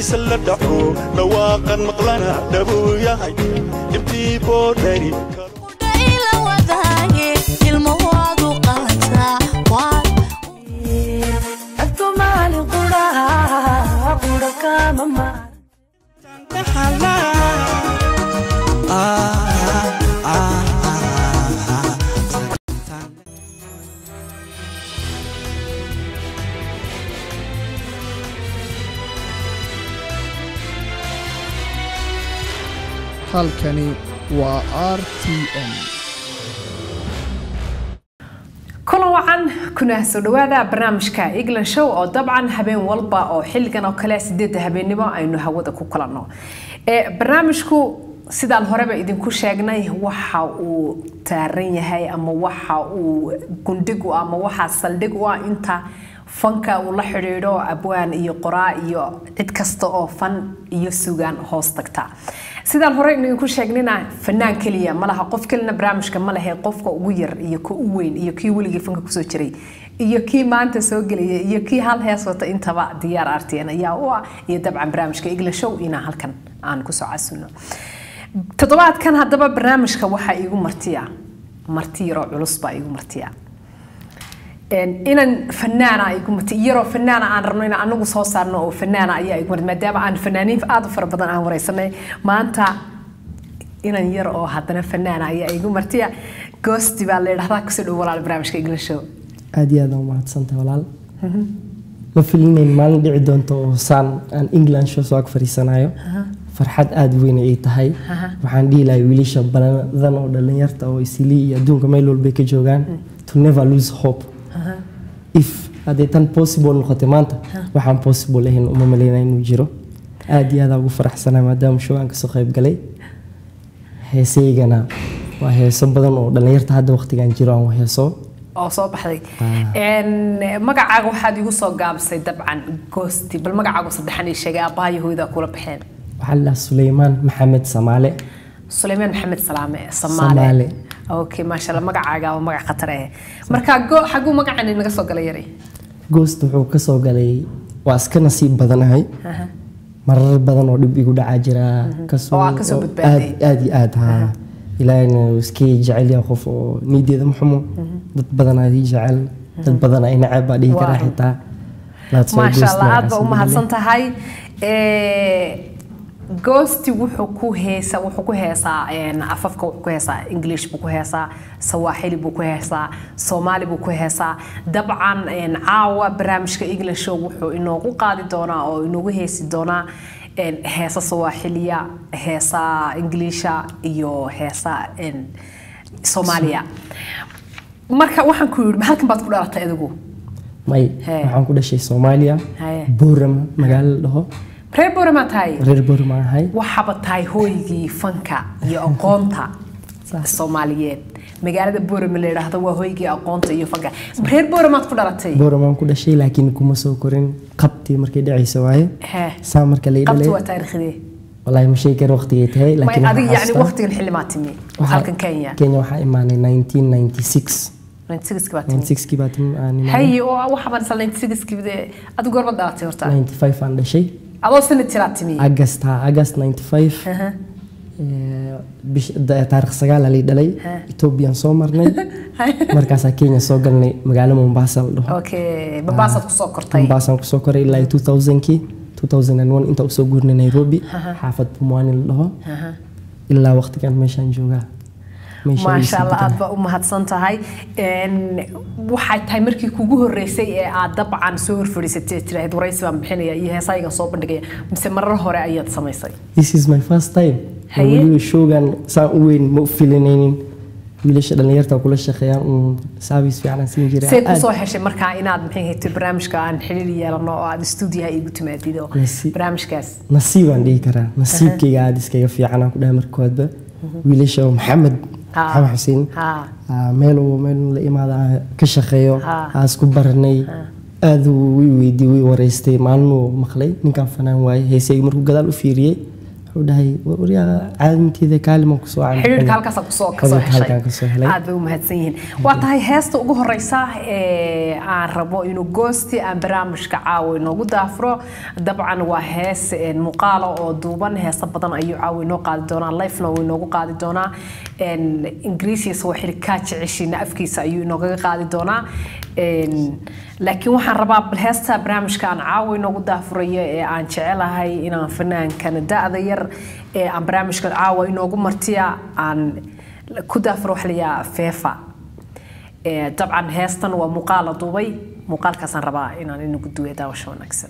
dhegtiisa la dhaco dhawaaqan maqlana dhabuu yahay dhibtii boodhari ila wadaage ilmahoodu qalantaa waa Abtumali qura qura kama ma halkani waa r t m kulan wacan kuna soo dhawaada barnaamijka england show oo dabcan habeen walba oo xilligan oo kale sideedda habeennimo aynu hawada ku kulanno ee barnaamijku sidaan horeba idinku sheegnay waxa uu taaran yahay ama waxa uu gundhig u ah ama waxa saldhig u ah inta fanka uu la xidhiidho abwaan iyo qoraa iyo cid kasta oo fan iyo sugaan hoos tagta sidaan hore idinku sheegnina fanaan keliya malaha qof kelina barnaamijka ma lehe qofka ugu yar iyo ka u weyn iyo kii weligii fanka kusoo jiray iyo kii maanta soo gelaya iyo kii hal hees wata intaba diyaar artn ayaa u ah iyo dabcan barnaamijka igla show inaan halkan aan kusoo casuno toddobaadkan haddaba barnaamijka waxaa iigu martiya marti yaroo culus baa iigu martiya inan fanaana igu marti yaroo fanaana aan rabno in anagu soo saarno oo fanaana ayaa igu marti maadaama aan fanaaniin aad u fara badan aan wareysanay maanta inan yar oo haddana fanaana ayaa igu martiya goosti baa la yidhahdaa kusoo dhow walaal barnaamijka igla show aad iyo aad aan umahadsantahay walaal ma filinayn maalin dhici doonto oo saan aan england show soo ag fariisanayo farxad aada weyn ay tahay waxaan dhihi lahay wiilasha badan oo dhalinyarta oo isilii iyo adduunka meel walbay ka joogaan to never lose hope if hadday tan possible noqotay maanta waxaan possible ahayn uma malaynaa inuu jiro aada iyo aada ugu faraxsanaa maadaama show aan kasoo qayb galay heesaygana waa heeso badan oo dhalinyarta hadda waqtigan jiro aan heeso oo soo baxday magacaaga waxaad igu soo gaabisay dabcan goosti bal magacaagu saddexan ii sheegay aabbahayo hooyada kula baxeen waxaa la dhahaa suleymaan maxamed samaale suleymaan maxamed salaame Samaale. samaale okay maasha allah magacaaga waa magac khatar eh marka go xaguu magacani naga soo galay yari goost wuxuu kasoo galay waa iska nasiib badanahay marar badan oo dhib igu dhacaa jira Oo aad kasoo badbaaday. aad aad iyo aad haa ilaahina uu iska jecel yahay qof oo niideeda maxumo dad badan aa ii jecel dad badan ay nacab baa dhihi karaa Wow. xitaa That's why maasha Ghost allah aad magacaas baa u lagu mahadsan tahay goosti wuxuu ku heesa wuxuu ku heesaa een, afafka wuxuu ku heesaa english buu ku heesaa sawaaxili buu ku heesaa soomaali buu ku heesaa dabcan een, caawa barnaamijka english show wuxuu inoogu qaadi doonaa oo inoogu heesi doonaa een, heesa sawaaxiliya heesa ingiliisha iyo heesa een, soomaaliya marka waxaan ku yidhi halkan baad ku dhalatay adigu may Hee. waxaan ku dhashay soomaaliya Hee. boorama magaalo la dhaho reer boorama tahay reer boorama ahay waxaaba tahay hooygii fanka iyo aqoonta soomaaliyeed magaalada boorama la yidhaahdo waa hooygii aqoonta iyo fanka reer booramaad ku dhalatay booramaan ku dhashay laakiin kuma soo korin qabtii markay dhacaysa waaye hee saa marka la qabti dhalay waa taariikhdee wallaahi ma sheegi karo waqtigay tahay may laakiin adiga waxaan yani xasuustaa- waqtigan xillimaa timi Waxaa- halkan kenya kenya waxaa imaanay 1996 96 baa timi 96 baa tim- aan imaanay. haye oo waxaabaan isla 96 de adigu goorma dhalatay horta 95 aan dhashay adoo sanad jiraa timi agast ha agast 95 Aha. ee, bish- da- taariikh sagaal aa lay dhalay ethoobiyan soo marnay markaasaa kenya soo galnay magaalo mombasa la dhaho okay babaasaad kusoo kortay mombasaan kusoo koray ilaa 2000kii 2001 inta usoo guurnay nairobi xaafad pumwani la dhaho ilaa waqtigan meeshaan joogaa Meeshaan maasha ii allah sii aad baa u mahadsan tahay Een, waxay tahay markii kugu horeysay ee aad dabcan soo horfadhiisatay tiraahid waraysi baan bixinaya iyo heesaygan soo bandhigaya mise marar hore ayaad samaysay this is my first time Haye. weliba showgan saan u weyn ma u filinaynin wiilasha dhallinyarta kula shaqeeyaan un service fiican aan siin jiray see Aad- kusoo heshay markaa inaad maxay haytay barnaamijka aan xiriir yeelano oo aad stuudiyaha igu timaadid oo Nasi- barnaamijkaas nasiibaan dhihi karaa nasiibkayga aada iskaga fiican aan ku dhahay markoodba wiilasha oo maxamed Ha. maxamed xuseen ha ah, meel uu meel la imaada aan ka shaqeeyo Ha. aan isku baranay aada uu ii weydiiyey wii wareystay maalin uu maqlay ninkaan fanaan waaye heesayga markuu gadaal u fiiriyey wuxuu dhahay waryaa caadinteeda kaaliman kusoo xidhiidhka halkaas kusoo kasoo Xidhiidhka halkaan kasoo heshay helay aad bay u mahadsan yihiin waa tahay heesta ugu horeysa ee aan rabo inuu goosti aan barnaamijka caawa inoogu daafuro dabcan waa hees een, muuqaalo oo duuban heesa badan ayuu caawa inoo qaadi doonaa lifena wuu inoogu qaadi doonaa een, ingiriisi sawaaxili kaa jeceshiina afkiisa ayuu inoogaga qaadi doonaa Een, laakiin waxaan rabaa bal heesta barnaamijka aan caawa inoogu daafurayo ee aan jecelahay inaan fanaankana da-da yar ee aan barnaamijka caawa inoogu martiya aan ku daafuro waxa layaa feefa Ee, dabcan heestan waa muuqaal la duubay muuqaalkaasaan rabaa inaan inagu duwe daawasho wanaagsan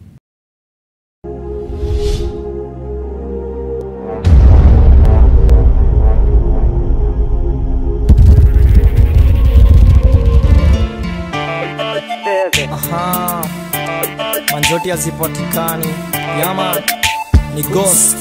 Aha. Manjoti hazipatikani yama ni ghost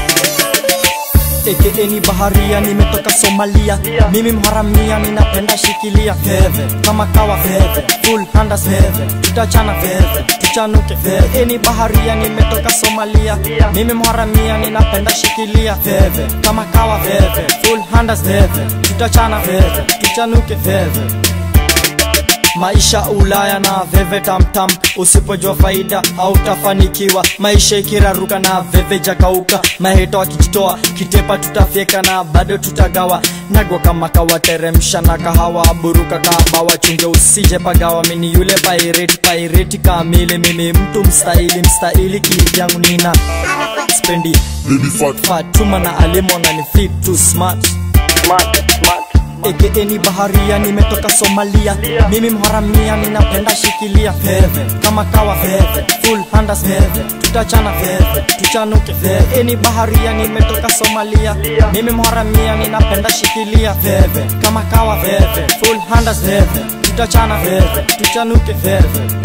aka ni baharia nimetoka somalia mimi mharamia ninapenda shikilia veve kama kawa veve full handas veve tutachana veve tuchanuke veve ni baharia nimetoka somalia mimi mharamia ninapenda shikilia veve kama kawa veve full handas veve tutachana veve tuchanuke veve maisha ulaya na veve tamtam usipojua faida hautafanikiwa maisha ikiraruka na veve jakauka maheto akijitoa kitepa tutafyeka na bado tutagawa nagwa kama kawateremsha na kahawa buruka kabawa chunge usije pagawa mini yule paireti paireti kamili mimi mtu mstahili mstahili kivyangu nina spendi fatuma na alimo na ni fit too smart aka ni baharia nimetoka somalia mimi mharamia ninapenda shikilia veve kama kawa veve full handas veve tutachana veve tuchanuke veve ni baharia nimetoka somalia mimi mharamia ninapenda shikilia veve kama kawa veve full handas veve tutachana veve tuchanuke veve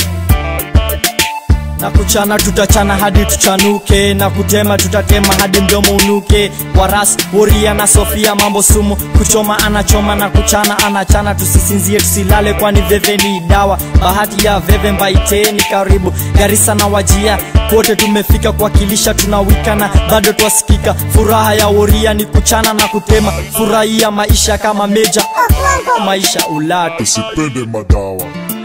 na kuchana tutachana hadi tuchanuke na kutema tutatema hadi mdomo unuke waras woria na sofia mambo sumu kuchoma anachoma na kuchana anachana tusisinzie tusilale kwani veve ni dawa bahati ya veve mbaiteni karibu garisa na wajia kote tumefika kuwakilisha tunawikana bado twasikika furaha ya woria ni kuchana na kutema furahia maisha kama meja maisha ulatu usipende madawa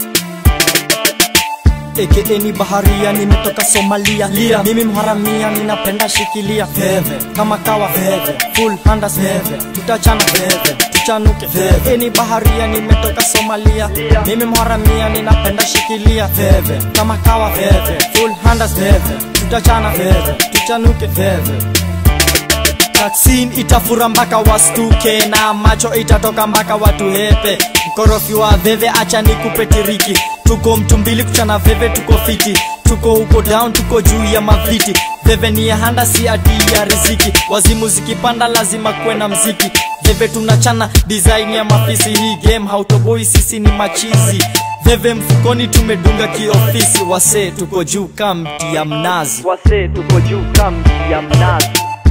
aka ni baharia nimetoka somalia Lia. mimi mharamia ninapenda shikilia veve kama kawa veve full handas veve tutachana veve tuchanuke veve ni baharia nimetoka somalia mimi mharamia ninapenda shikilia veve kama kawa veve full handas veve tutachana veve tuchanuke veve Vaccine itafura mpaka wastuke na macho itatoka mpaka watu hepe mkorofi wa veve acha nikupe tiriki tuko mtu mbili kuchana veve tuko fiti tuko huko down tuko juu ya maviti veve ni ya handa si ati ya riziki wazimu zikipanda lazima kuwe na mziki veve tunachana design ya mafisi hii game hautoboi sisi ni machizi veve mfukoni tumedunga kiofisi wase tuko juu kamti ya mnazi wase tuko juu kamti ya mnazi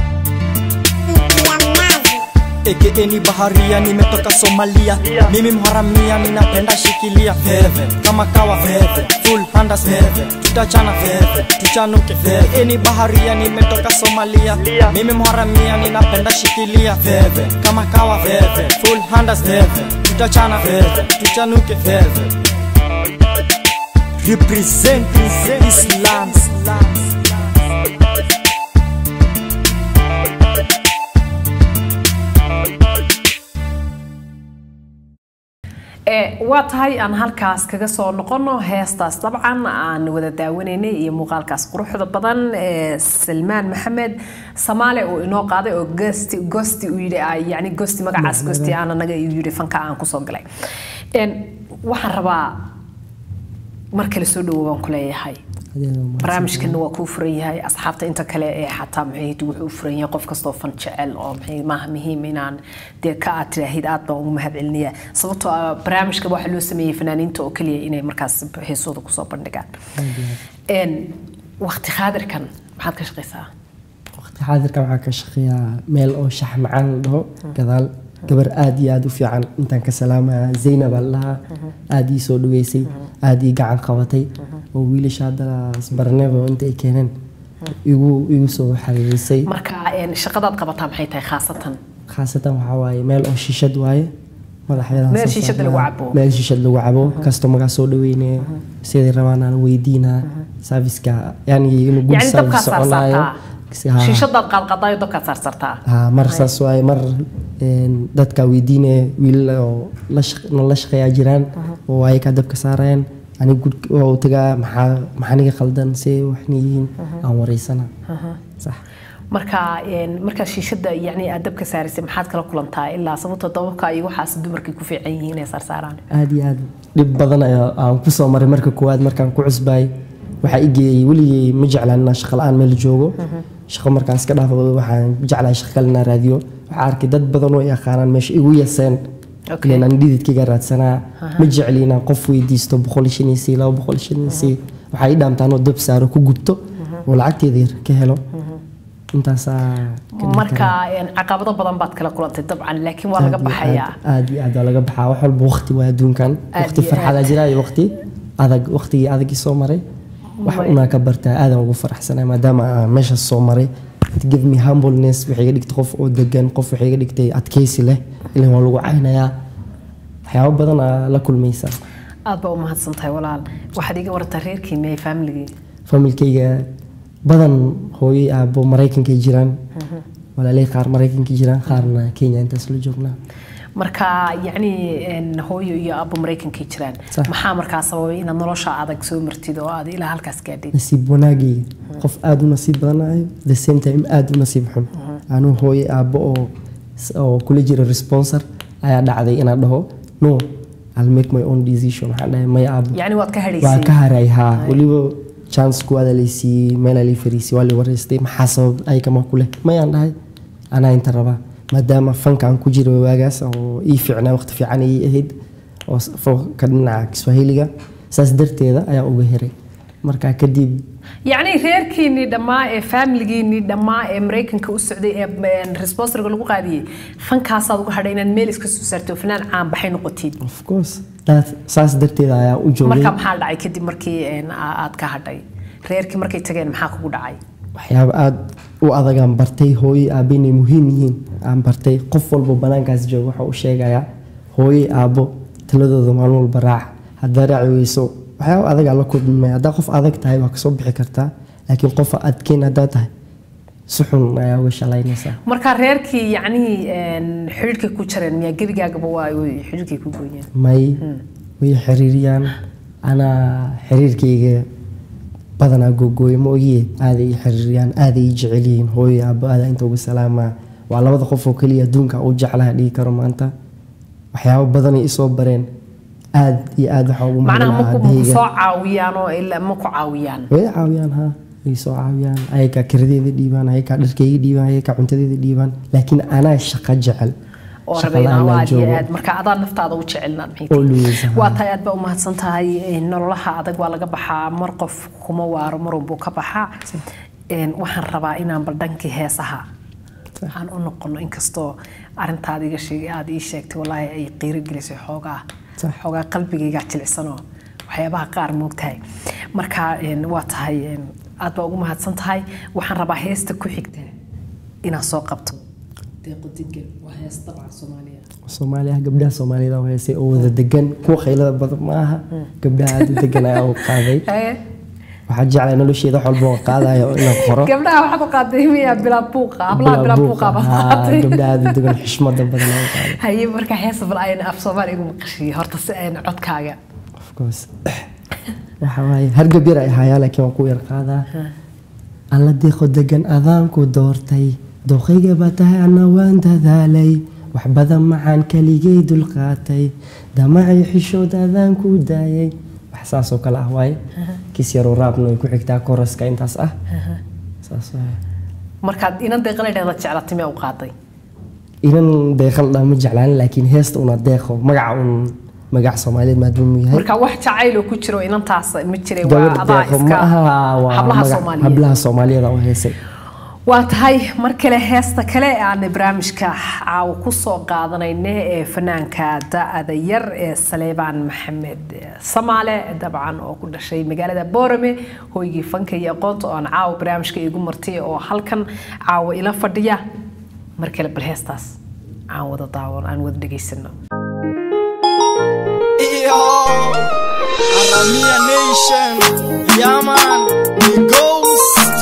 aka ni baharia nimetoka somalia mimi mharamia ninapenda shikilia veve kama kawa veve full handas veve tutachana veve tuchanuke veve ni baharia nimetoka somalia mimi mharamia ninapenda shikilia veve kama kawa veve full handas veve tutachana veve tuchanuke veve represent Islam. Ee, waa tahay aan halkaas kaga soo noqono heestaas dabcan aan wada daawanaynay iyo muuqaalkaas quruxda badan ee salmaan maxamed samaale oo inoo qaaday oo gosti gosti uu yidhi ah, yacni gosti magacaas gosti aan anaga uu yidhi fanka aan kusoo galay Een, waxaan rabaa mar kale soo dhawo baan ku leeyahay barnaamijkana waa kuu furan yahay asxaabta inta kale ee xataa maxay wuxuu u furan yahay qof kastoo fan jecel oo maxay maaha muhiim inaan dee ka aad tiraahid aad baan ugu mahadcelinayaa sababtoo ah barnaamijka waxaa loo sameeyey fanaaniinta oo keliya inay markaas heesooda kusoo bandhigaan Een, waqti khaadirkan maxaad ka shaqaysaa waqti xaadirka waxaa ka shaqeeyaa meel oo shax macaan la dhaho gadaal gabar aad iyo aad u fiican intaan ka salaamaya zaynab aan lahaa aad ii soo dhaweysay aad ii gacan qabatay oo wiilasha hadda isbarnebo inta ay keeneen igu igu soo xariirisay marka een, shaqadaad qabataa maxay tahay khaasatan khaasatan waxaa waaye meel oo shishad waaye madaxyada Meel shishad lagu cabo. meel shishad lagu cabo kastomagaa soo dhaweyne siday rabaan aan weydiinaa serviceka yani inuu good yani dabkaa service soconaayo saarsaartaa Si- haa. shiishadaad qaadqaadaayo dabkaad saarsaartaa haa mar saas waaye mar een, dadka weydiinaya wiilal oo la shaq- nala shaqeeyaa jiraan oo ayakaa dabka saarayaan aniga gud waa u tagaa maxaa maxaa niga khaldan see waxna yihiin aan wareysana sax marka een, markaa shiishada yani aad dabka saaraysay maxaad kala kulantaa ilaa sababtoo dababka iyo waxaas dumarkay ku fiican yihiin inay saarsaaraan aad iyo aad dhib badan ayaa aan ku soo maray marka koowaad markaan ku cusbaay waxaa i geeyey weligay ma jeclaan inaan shaqo la-aan meel joogo shaqo markaan iska dhaafo waxaan jeclahay shaqo kale inaan raadiyo waxaa arkay dad badan oo i yaqaanaan meesha igu yaseen Okay. ileen aan dhididkayga raadsanaa ma jecli inaan qof weydiisto boqol shan iyo sii laba boqol shan iyo sii waxaa ii dhaamtaan oo dab saaro ku gubto oo lacagteeda yar ka helo intaasaa ka dhigi marka karaa. een, caqabado badan baad kala kulantay dabcan laakiin waa laga Aad iyo baxayaa aad- aad iyo aad waa laga baxaa wax walba waqti waa adduunkan Aad waqti iyo farxadaa aad. jira iyo waqti adag waqtigii adagii soo maray wax Way. unaa ka bartaa aadan ugu faraxsanay maadaama aan meeshaas soo maray it give me humbleness waxay iga dhigtay qof oo degan qof waxay iga dhigtay adkeysi leh ilan waa lagu caynayaa waxyaabo badan aa la kulmaysaa aad baa u mahadsan tahay walaal waxaad iga wartaa reerkiina iyo faamiligii familkayga badan hooyay aabo maraykankay jiraan walaalay qaar maraykankay jiraan qaarna kenya intaas la joognaa marka yacni een, hooyo iyo aabbo maraykankay jiraan Sax. maxaa markaa sababay inaad nolosha adag soo martid oo aad ilaa halkaas gaadhid nasiib wanaagayga qof aada u nasiib badanayo the same time aada u nasiib xun anuu hooye aabbo oo oo kula jira responsor ayaa dhacday inaan dhaho no I'll make my own decision waxaan dhahay maya aabbo yacni waad ka waa hadhaysay ka haray haa weliba chance kuwaada laysiiyey meelaa lay fariisay waa lay wareystay maxaa sabab ayakama ku leh mayaan dhahay anaa inta rabaa maadaama fankaan ku jira waagaas oo ii fiicnaa waqti fiican ii ahayd oo s- fanka dhinaca kiswahiliga saas darteeda ayaa uga heray markaa kadib yacni reerkiinii dhammaa ee faamiligiinii dhammaa ee maraykanka u socday ee responsorga lagu qaadiyey fankaasaad uga hadhay inaad meel iska soo saarto fanaan caan baxay noqotid of course that- saas darteeda ayaa u joogay marka maxaa dhacay kadib markii een, aa- aad ka hadhay reerkii markay tageen maxaa kugu dhacay waxyaabo aada u adagaan bartay hooye aabbe inay muhiim yihiin aan bartay qof walba banaankaas jooga waxa uu sheegayaa hooye aabbo taladooda maalin walba raac haddaa raaci weyso waxyaabo adagaa la kulmay haddaa qof adag tahay waa kasoo bixi kartaa laakiin qof adkeyn haddaa tahay si xun ayaa uga shalaynaysaa marka reerkii yacni een, xidhiidhkay ku jareen miyaa gebigaagaba waa way xidhiidhkay ku gooyeen may way xiriiriyaan anaa xiriirkayga badanaa googooyo ma ogiye aaday ii xiriiriyaan aaday ii jecel yihiin hooyo aabbo aadaa inta uga salaamaa waa labada qof oo keliya adduunka u jeclaha dhihi karo maanta waxyaabo badanay isoo bareen aad iyo aad waxaa ugu macnaha mahadnaa maku maku aabahayga soo caawiyaan oo ilaa ma ku caawiyaan way caawiyaan ha way soo caawiyaan ayakaa kiradeeda dhiibaan ayakaa dharkayga dhiibaan ayakaa cuntadeeda dhiibaan laakiin anaa shaqo jecel oo Shaqo rabay la'aan inaa aan aad iyo joogo. aad marka adaa naftaada u jecelnaad Always, aha. waa tahay aad baa u mahadsan tahay een, nololaha adag waa laga baxaa mar qof kuma waaro mar walbuu ka baxaa Een, waxaan rabaa inaan bal dhankii heesaha aan u noqono inkastoo arintaada iga sheegay aad ii sheegtay walaahi ay qiiro gelisay xoogaa Sax. xoogaa qalbigayga jilicsanoo waxyaabaha qaar moogtahay marka een, waa tahay een, aad baa ugu mahadsan tahay waxaan rabaa heesta ku xigta inaan soo qabto deeqo degan waa hees dabca soomaaliya soomaaliya gabdhaha soomaalida oo heesay oo wada degan kuwa khaylada badan ma aha gabdhaha aada u degan ayaa u qaaday waxaa jeclay nolosheeda wax walba oo qaadayo inaan qoro gabdhaha waxaad u qaaday miyaa bilaa buuqa hablaha bilaa buuqa baad Haa, qaatay gabdhaha aada u degan xishmada badan ayaa u qaaday haye marka heesa bal ayna af soomaali igu maqashiye horta si ayna codkaaga of course waxa waaye hargab yar ay ahayaa laakiin waan ku yar qaadaa alla deeqo degan adaanku doortay dooqayga baa tahay anna waan dadaalay wax badan macaan keligay dulqaatay damacay xishood adaanku daayay wax saas oo kale ah waaye kis yaroo raabna way ku xigtaa koraska intaas ah saas waaye markaad inan deeqala dhahda jeclatay miyaa u qaaday inan deeqal dhaa ma jeclaan laakiin heesta una deeqo magaca un magac soomaaliyeed maadaama uu yahay marka wax jacayl oo ku jiro inantaas ma jiray waa gabadh adaa deeqo iska ma aha waa hablaha magac- soomaaliyeed hablaha soomaaliyeed oo heesay waa tahay mar kale heesta kale aan barnaamijka caawa kusoo qaadanayna ee fanaanka da-da yar ee saleebaan maxamed samaale dabcan oo ku dhashay magaalada boorame hoygii fanka iyo aqoonta oo aan caawa barnaamijka igu martay oo halkan caawa ila fadhiya mar kale bal heestaas aan wada daawan aan wada dhegaysano Yo, Aramia Nation, yeah man, the ghost.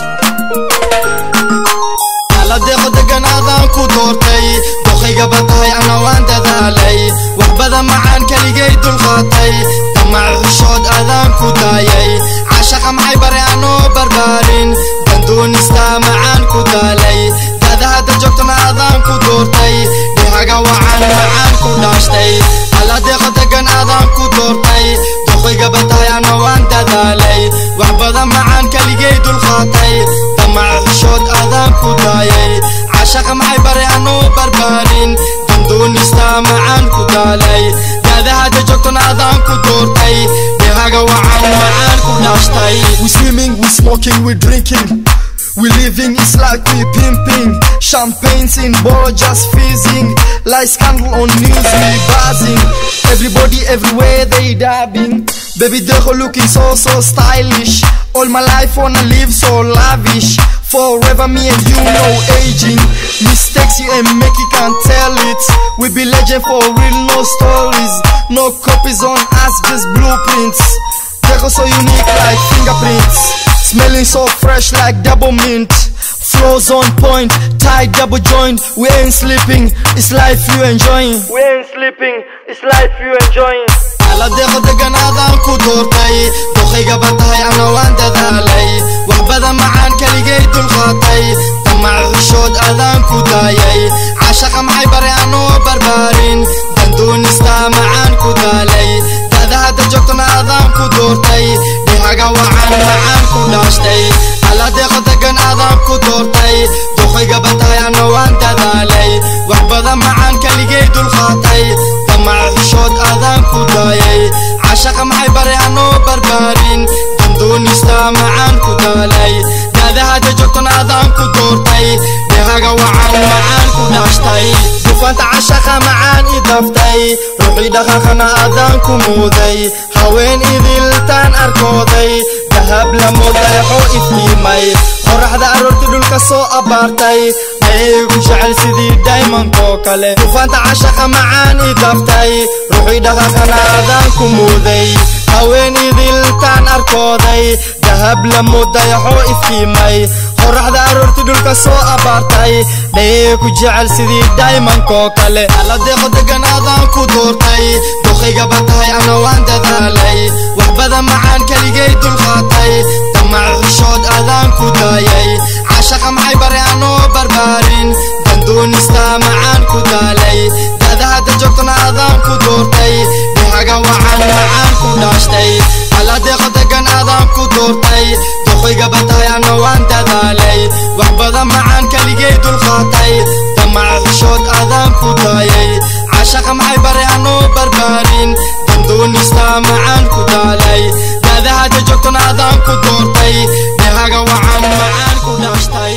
Ala deeqo deganaadaan ku doortay, doqaygaba tahay ana waan dadaalay, wax badan macaan keligay dulqaatay, damac xushood adaan ku daayay, cashaqa maxay bare anoo barbaarin, dandoonista macaan ku daalay, dada hadda joogtana adaan ku doortay, dhihaga wacan macaan ku dhaashtay, ala deeqo degan adaan ku doortay, doqaygaba tahay ana waan dadaalay, wax badan macaan keligay dulqaatay, damac xushood adaan ku daayay, cashaqa maxay bare anoo barbaarin, dandoonista macaan ku daalay, dada hadda joogtana adaan ku doortay, dhihaga wacan macaan ku dhaashtay. We swimming, we smoking, we drinking. We living, it's like we pimping. Champagnes in bar, just fizzing. Like scandal on news, we buzzing. Everybody everywhere they dabbing. Baby, they're looking so, so stylish. All my life wanna live so lavish. Forever me and you, no aging. Mistakes you ain't make, you can't tell it. We be legend for real, no stories. No copies on us, just blueprints. They're so unique like fingerprints. Smelling so fresh like double mint. Flows on point, tight double joint. We ain't sleeping, it's life you enjoying. We ain't sleeping, it's life you enjoying. ala deeqo deganaadaan ku doortay doqaygaba tahay ana waan dadaalay wax badan macaan keligay dulqaatay damac xushood adaan ku daayay cashaqa maxay bare anoo barbaarin dandoonista macaan ku daalay dada hadda joogtana adaan ku doortay dhihaga wacan macaan ku dhaashtay ala deeqo degan adaan ku doortay doqaygaba tahay ana waan dadaalay wax badan macaan keligay dulqaatay damac xushood adaan ku daayay cashaqa maxay bare anoo barbaarin dandoonista macaan ku daalay dada hadda joogtana adaan ku doortay dhihaga wacan macaan ku dhaashtay dufaanta cashaqa macaan i daftay ruuxii dhaqaaqana adaan ku muuday haween idiltaan arkooday dahab la moodaexo iftiimay qoraxda aroorti dhulka soo abaartay ayaygu jecel sidii daymankoo kale dufaanta cashaqa macaan i daftay ruuxii dhaqaaqana adaan ku muuday haween idiltaan arkooday dahab la moodaexo iftiimay qoraxda aroorti dhulka soo abaartay dhayay ku jecel sidii daymankoo kale ala deeqo degan adaan ku doortay doqaygaba tahay ana waan dadaalay wax badan macaan keligay dulqaatay damac xushood adaan ku daayay cashaqa maxay bare anoo barbaarin dandoonista macaan ku daalay dada hadda joogtana adaan ku doortay dhihaga wacan macaan ku dhaashtay ala deeqo degan adaan ku doortay doqaygaba tahay ana waan dadaalay wax badan macaan keligay dulqaatay damac xushood adaan ku daayay cashaqa maxay bare anoo barbaarin dandoonista macaan ku daalay dada hadda joogtana adaan ku doortay dhihaga wacan macaan ku dhaashtay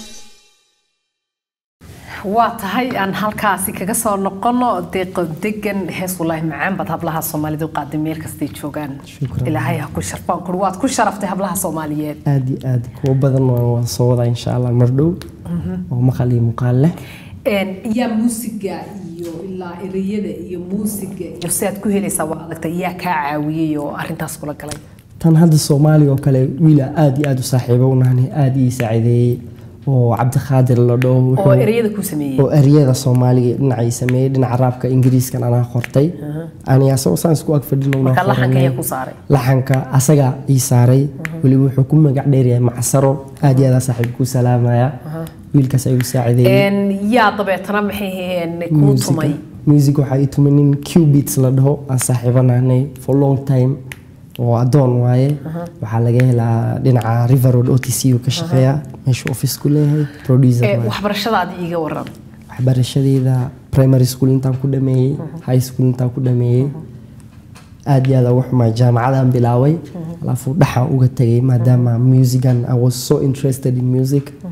waa tahay aan halkaasi kaga soo noqono deeqo degan hees walaahi macaan baad hablaha soomaalidu qaaday meel kastay joogaan Shukran. ilaahay ha ku sharfaan kur waad ku sharaftay hablaha soomaaliyeed aad iyo aad kuwo badan waan wada soo wadaa insha allah mar dhow oo maqal iyo muuqaal leh Een, yaa muusiga iyo ilaa ereyada iyo muusiga iyo si aad ku helaysaa waa adagtay yaa kaa caawiyey oo arintaas kula galay tan hadda soomaaliga oo kale wiila aad iyo aad u saaxiibo u nahni aad ii saacideeyey oo cabdiqaadir la dhaho oo wuxuu- ereyada ku sameeyey oo eryada soomaaliga dhinacay sameeyey dhinaca raabka ingiriiskan anaa qortay ani asagoo saan isku ag fadhino marka laxanka ayaa ku saaray laxanka asaga ii saaray weliba wuxuu ku magac dheeryahay macsaro aad iyo aad saaxiib ku salaamaya wiilkaas ayuu saacideeyey Een, yaa dabeetana maxay ahayeen kuu tumay music waxaa ii tumay nin qbeats la dhaho aan saaxiibo nahnay for long time oo adoon waaye waxaa laga helaa dhinaca river road o t c uu ka shaqeeya meeshuu office ku leeyahay producer Ee, waaye. waxbarashadaadi iiga waran waxbarashadeeda primary school intaan ku dhameeyey high school intaan ku dhameeyey aad iyo aad uga xumaa jaamacadaan bilaaway alaafu dhaxaan uga tegay maadaama musican i was so interested in music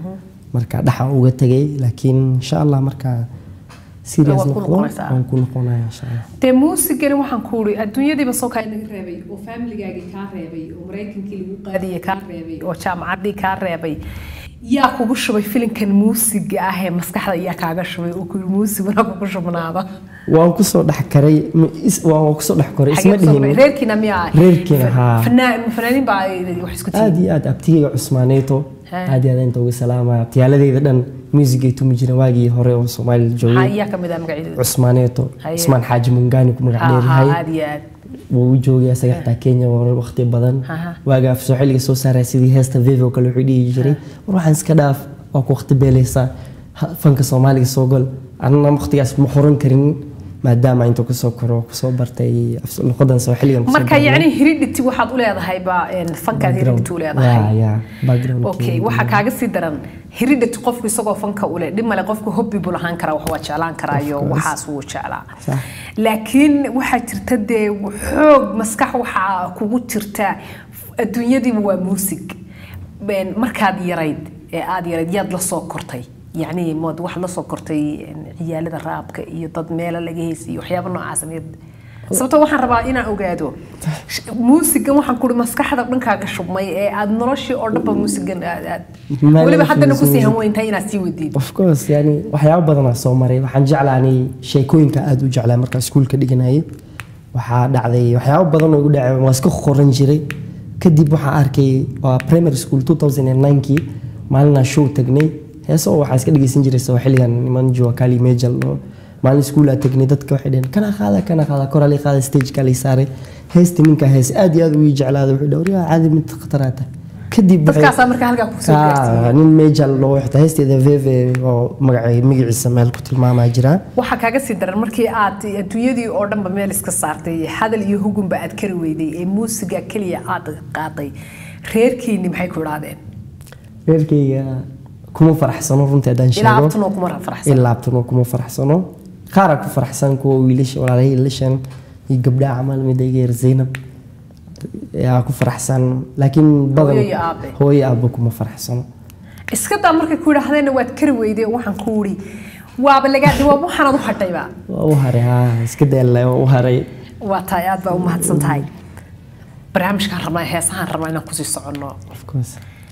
marka dhaxan uga tegay laakiin insha allah marka serious Waa ku noqdo noqonaysaa. waan ku noqonaya insha allah dee muusigani waxaan ku uri adduunyadiiba soo kaa laga reebay oo faamiligaagii kaa reebay oo maraykankii lagu qaadiyey kaa reebay oo jaamacaddii kaa reebay yaa kugu shubay filinkan muusiga ah ee maskaxda yaa kaaga shubay oo kuyiri muusiguna kugu shubnaada waan kusoo dhex karay ma- is- waan waan kusoo dhex koray isma Xagee ku soo dhihin reerkiina miyaa Reerkiina, haa. fanaan fanaaniin baa ay wax isku aad tihiin iyo aad abtigayga cusmaaneeto Ha. aad iyo aad inta uga salaamaya abtiyaaladeyda dhan muusigay tumi jireen waagii hore oo soomaalida maxaa joogay iyaa ka mid ah magacyadooda cusmaaneeto Haye. cusmaan xaaji mungaani ku magac haa haa dheeryahay aad iyo aad wuu u joogay asaga xitaa kenya waa waqti badan Aha. waaga af soo xilliga soo saaraya sidii heesta vive oo kale wuxuu dhihi jiray war waxaan iska dhaaf waa ku waqti beeleysaa Ha- fanka soomaaliga soo gol anna waqtigaas ma qoran karin maadaama intuu kusoo koro kusoo bartay af- luqadan soo xilligan kusoo marka barnay. yacni hiridhiti waxaad u leedahay baa een, fankaad hiridhiti u Ya, leedahay ya, background okay waxaa kaaga sii daran hiridhati qofku isagoo fanka u leh dhib male qofku hobbi buu lahaan karaa wax waa jeclaan karaayo course. waxaas wuu jeclaa Sax. laakiin waxaa jirta dee xoog maskax waxaa kugu jirta adduunyadiiba waa muusig Een, markaad yarayd ee aad yarayd yaad la soo kortay yacni mood waxaad la soo kortay een, ciyaalada raabka iyo dad meelo laga heysay iyo waxyaabo noocaas miyaad sababtoo waxaan rabaa inaan ogaado sh- muusigan waxaan kuri maskaxda dhankaaga shubmay ee aad noloshii oo dhanba muusigan aad aad Ma weliba laga haddana kusii fiirsan. hanweyntahay inaad sii wadiid of course yani waxyaabo badanaa soo maray waxaan jeclaanay sheekooyinka aad u jeclaa markaa iskuulka dhiganayay waxaa dhacday waxyaabo badan oo igu dhacay waa iska qoran jiray kadib waxaan arkay waa primary school 2009kii maalinaa show tagnay heeso oo waxaan iska dhegeysan jiray soo xilligan niman juwakali mejal oo maalin iskuulaa tagnay dadka waxay dhaheen kana qaada kana qaada korali qaada stageka lay saaray heesta ninka hees aad iyo aad u ii jeclaada wuxuu dhahay waryaa caadi mid khataraata kadib waxay- dadkaasaa markaa halkaa kusoo Ka- gaarsiiyey nin majal loo xitaa heesteeda veve oo magacay magaciisa meel ku tilmaamaa jira waxaa kaaga sii daran markii aad adduunyadii oo dhanba meel iska saartay hadal iyo hugunba aad kari weyday ee muusiga keliya aad qaaday reerkiini maxay ku idhaahdeen reerkayga kuma faraxsano runtii haddaan ilaa sheego abtanoo kuma faraxsan ilaa abtanoo kuma faraxsano qaaraa ku faraxsan kuwa wiilasha walaalahey ilashan iyo gabdhaha camal mid iga yar zaynab yaa ku faraxsan laakiin badan Hooyo iyo aabe. hooyo iyo aabe kuma faraxsano iska daa markay ku idhaahdeenna waad kari weyday waxaan ku uri waaba lagaa waa waxaanaad u hadhayba waa u haray haa iska daalla waa u haray waa tahay aad baa u mahadsan tahay barnaamijkaan rabnaa heesahaan rabnaa inaan kusii soconno of course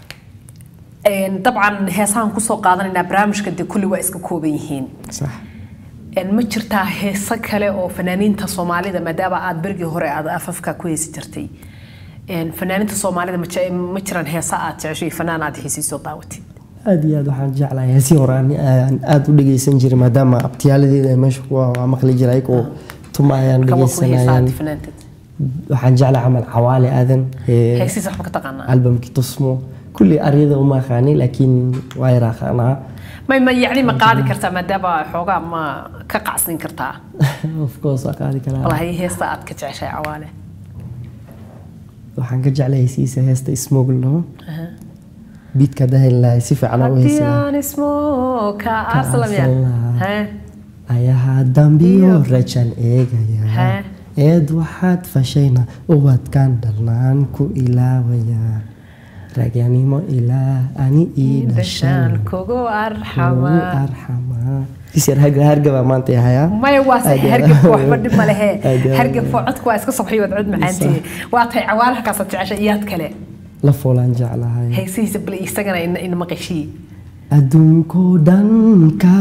Een, dabcan heesahaan kusoo qaadanaynaa barnaamijka dee kulli waa iska kooban yihiin sax Een, ma jirtaa heeso kale oo fanaaniinta soomaalida maadaama aad berigii hore aad afafka ku heesi jirtay Een, fanaaniinta soomaalida ma je- ma jiraan heesa aad jeceshay fanaan aad xiisiisoo daawatid aad iyo aad waxaan jeclahay heesii hore aan aan aad u dhegeysan jiray maadaama abtiyaaladeeda ay meesha ku waa maqli jiray ayagoo tuma ayaan kama ku heesaad dhegeysanayaan fanaanteed waxaan jeclahay camal cawaale aadan ee heesiisa waxba ka taqaanaa albamkii tusmo kulli aryada uma aqaani laakiin waa yar aqaanaa may ma yacni ma qaadi kartaa maadaama xoogaa ma ka qacsin kartaa of course waa qaadi karaa walahi heesta aad ka jeceshahay cawaale waxaan ka jeclahay heesiisa heesta smogl dhaho biidka dahan lahay si fiican u haddii heesaya aan ismooka arsalamya arsalam lahaa. Hee? ayaha dambiyo Iyo. rajan eegaya Hee? eed waxaad fashayna ubadkan dhalnaan ku ilaawaya raganimo ilaa ani ii dhashaan dhashaan kugu ugu arxama arxamaa isyar hargaba maanta yahayaa maya waa se Aad iyo- hargabka waxba dhib ma lehe Aad iyo- hargabka codka waa iska sobxiy waad cod macaantihi waa tahay cawaalaha kaasaad jecesha iyaad kale la foolaan jeclahay heesihiisa bal isagana ina ina maqashii adduunkoo dhanka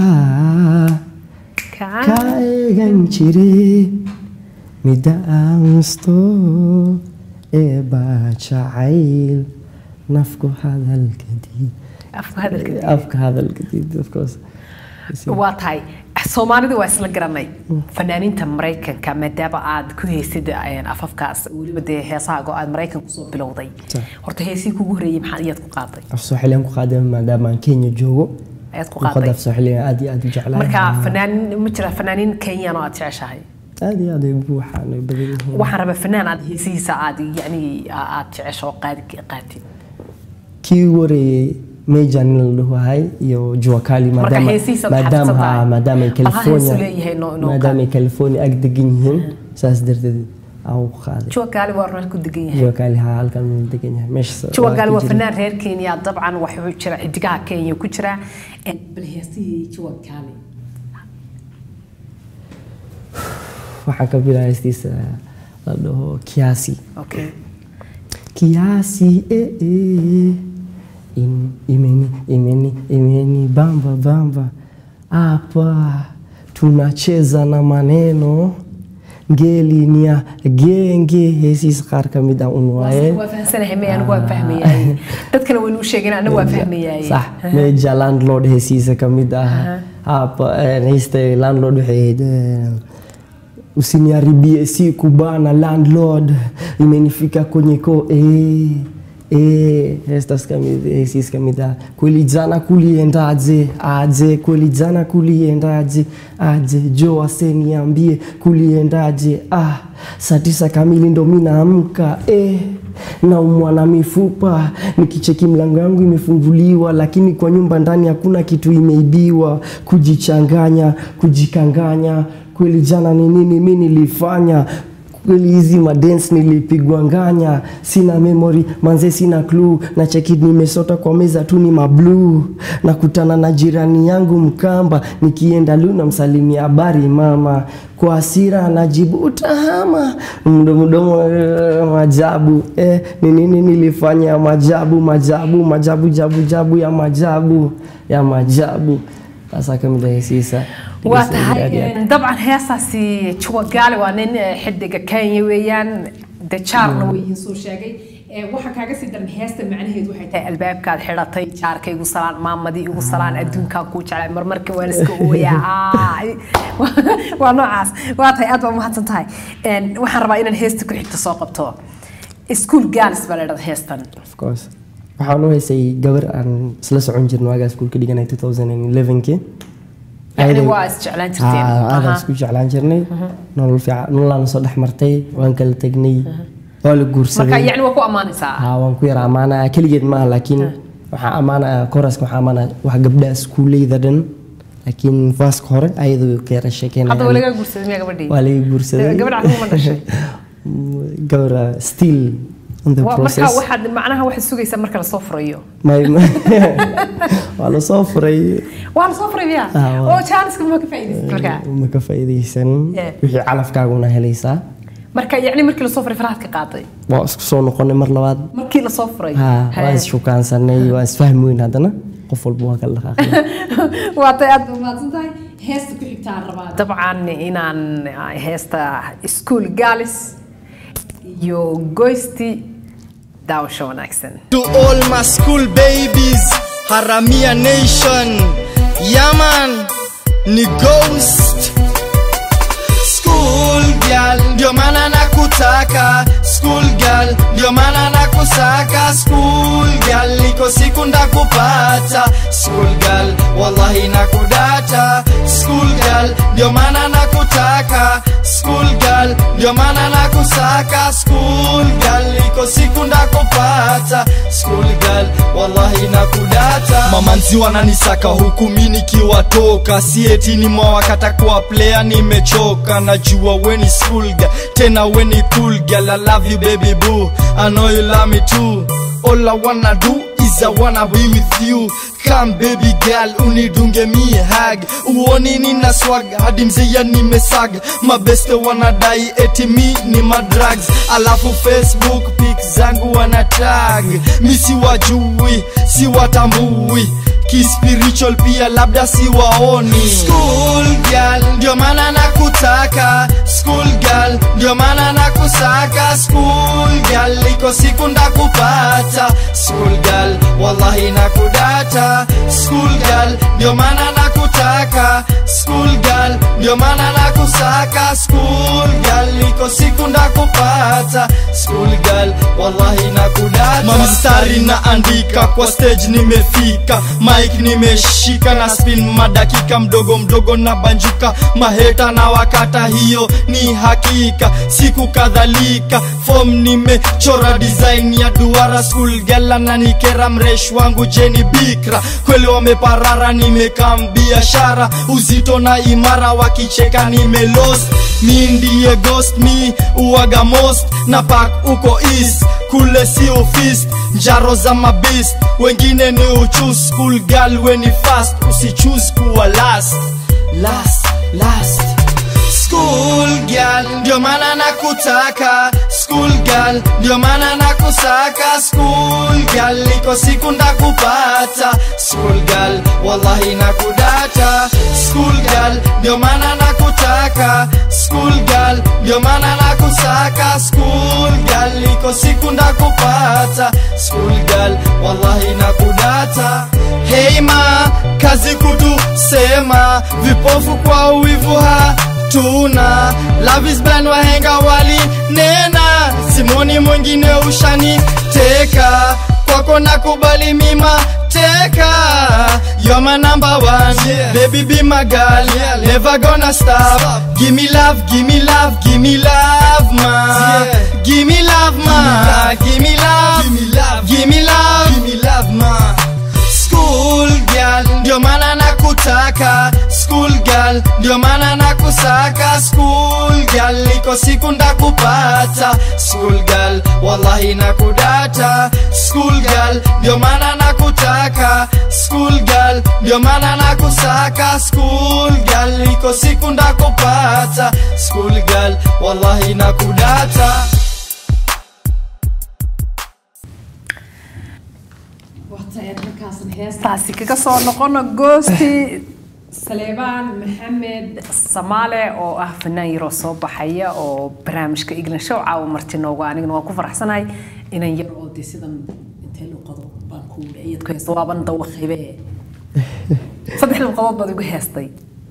ka eegan jire midda aansto ee baa jacayl nafku hadalkadii afka hadalka afka hadalkadii of course waa tahay soomaalida waa isla garanay fanaaniinta maraykanka maadaama aad ku heysid een, afafkaas weliba dee heesahaago aad maraykan kusoo bilowday Sa- horta heesihii kugu horeeyey maxaa iyaad ku qaaday af soo xiliyan ku qaaday maadaama aan kenya joogo ayaad ku luqadda qaaday af soo xiliyan aad iyo aad u jeclahay marka fanaanin ma jira fanaaniin kenyaan oo aad jeceshahay aad iyo aad ay buuxaan ay badan yihiin waxaan rabaa fanaan aad heesihiisa aad yani aad jecesho oo qaadi qaatid kii ugu horeeyey meja nin la dhawahay iyo juakali Marka maadaama heesihiisa maadaama maxaad ha maadaama ay Bal ha heesu california leeyahay noo- noo maadaama ay california ag degan yihiin saas darteed aan ku qaaday juwa gaali waa runaan ku degan yahay jiwa kaali haa halkan uu degan yahay meesha juwa gaali waa fanaan reer kenya dabcan waxuu jira xidigaha kenya ku jira bal heesihii juwa gaali waxaan ka bilaa heystiisa la dhaho kiasi okay kiasi eh, eh. In, imeni imeni imeni bamba bamba hapa tunacheza na maneno ngeli ni ya genge heesiis qaar ka mid ah un waaye waa fahamsanahay may anigu waan fahmayaay dadkana waynu u sheegin anigu waan fahmayaay sax meja landlord heesiisa ka mid ah hapa eh, heesta landlord waxay ahayd eh, usiniharibie siku bana landlord imenifika kwenye ko eh, eh, heestas kamid heesiis kamid ah kweli jana kuliendaje aje kweli jana kuliendaje aje jo aseniambie kuliendaje ah saa tisa kamili ndo mi naamka eh naumwa na mifupa nikicheki mlango yangu imefunguliwa lakini kwa nyumba ndani hakuna kitu imeibiwa kujichanganya kujikanganya kweli jana ni nini mi nilifanya kweli hizi madance nilipigwa nganya sina memory manze sina clue na cheki nimesota kwa meza tu ni mabluu nakutana na jirani yangu mkamba nikienda lu namsalimia habari mama kwa hasira anajibu utahama mdomo mdomo eh, majabu eh, ni nini nilifanya majabu majabu majabu jabu jabu ya majabu ya majabu sasa kamidahisiisa waa tahay dabcan heestaasi juwa gaali waa nin eh, xidiga kenya weeyaan de jaarna way idiin soo sheegay Eh, waxaa kaaga sii daran heesta macnaheedu waxay tahay albaabkaad xidhatay jaarka igu salaan maamadii igu salaan adduunkaan kuu jeclay marmarka waan iska ooyaa Ah, waa noocaas waa tahay aad baa umahadsan tahay En, waxaan rabaa inaan heesta ku xigta soo qabto school gaals baa la dhahda heestan of course waxaan u heysay gabar aan isla socon jirno waagaa iskuulka dhiganay 2011 yani waa isjeclaan jirteen aadaan Aha. isku jeclaan jirnay nolol fiican nololaan soo dhex martay waan kala tegnay waa la marka guursaday yani waa ku ammaanaysaa haa waan ku yara ammaanaya keligeed maaha laakiin waxaa ammaanaya koraska waxaa ammaanaya wax gabdha iskuuleyda dhan laakiin faaska hore ayadoo ka yara hadda waa sheekeynaya laga guursaday miyaa gabadhii waa laga guursaday gabadha kuma dhashay gabadha still on the Waa- marka process waxaad macnaha waxaad sugaysaa marka lasoo furayo My- waa lasoo furay waa lasoo furay miya Ah, waa. oo jaaniska ma ka faa'iidaysatay marka ma ka faa'iidaysan Yeah. wixii calafkaaguna helaysaa marka yacni markii lasoo furay farahaad ka qaaday waa isku soo noqonay mar labaad markii lasoo furay ha Hee. waa ishukaansanay waa isfahmi weyn haddana qof walba waa kala dhaqaaqnay waa tay aad umahadsan tahay heesta ku xigtaan rabaa dabcan inaan ah, heesta school galis iyo goysti daawasho wanaagsan To all my school babies, Haramia Nation, Yaman, ni Ghost. School girl, ndio maana nakutaka. School girl, ndio maana nakusaka. School girl, iko siku ndakupata. School girl, wallahi nakudata. School girl, ndio maana nakutaka. School girl, ndio maana nakusaka. School girl, iko siku ndakupata. School girl, wallahi nakudata. Mamanzi wananisaka huku mi nikiwatoka, si eti ni mwawakata kuwa player, nimechoka. Najua we ni school girl, tena we ni cool girl. I love you baby boo, I know you love me too. All I wanna do is I wanna be with you Come baby girl unidunge mi hug uoni nina swag hadi mzeya nimesag mabeste wanadai eti mi ni madrugs alafu facebook pic zangu wana tag mi si wajui si watambui kispiritual pia labda si waoni school girl ndio maana nakutaka school girl ndio maana nakusaka school girl iko siku ndakupata school girl wallahi nakudata school girl ndio maana nakutaka school girl ndio maana nakusaka school girl iko siku ndakupata school girl wallahi nakudata mamstari naandika kwa stage nimefika mike nimeshika na spin madakika mdogo mdogo na banjuka maheta na wakata hiyo ni hakika siku kadhalika fom nimechora design ya duara school gala na nikera mresh wangu jeni bikra kweli wameparara nimekam biashara uzito na imara wa wakicheka nimelost mi ndiye ghost mi uwaga most na pak uko east kule si ofist njaro za mabist wengine ni uchus school girl weni fast usichus kuwa last last last School girl, ndio maana nakutaka School girl, ndio maana nakusaka School girl, iko siku ndakupata School girl, wallahi nakudata School girl, ndio maana nakutaka School girl, ndio maana nakusaka School girl, iko siku ndakupata School girl, wallahi nakudata Hey ma, kazi kutusema Vipofu kwa uwivu ha tuna Love is blind wahenga wali nena Simoni mwingine ushani teka Kwako nakubali mima teka You're my number one Baby be my girl Never gonna stop Give me love, give me love, give me love ma Give me love ma Give me love, give me love, give me love, give me love ma School girl, ndio maana nakutaka School girl, ndio maana nakusaka School girl, iko siku ndakupata School girl, wallahi nakudata School girl, ndio maana nakutaka School girl, ndio maana nakusaka School girl, iko siku ndakupata School girl, wallahi nakudata heestaasi kaga soo noqono goosti saleebaan maxamed samaale oo ah fanaan yaroo soo baxaya oo barnaamijka iglan show caawa marti noogu anigana waan ku faraxsanahay inan yar oo dee sidan intee luqado baan ku iyad ku heesta waaban dawaqaybe saddex luqadood baad igu heestay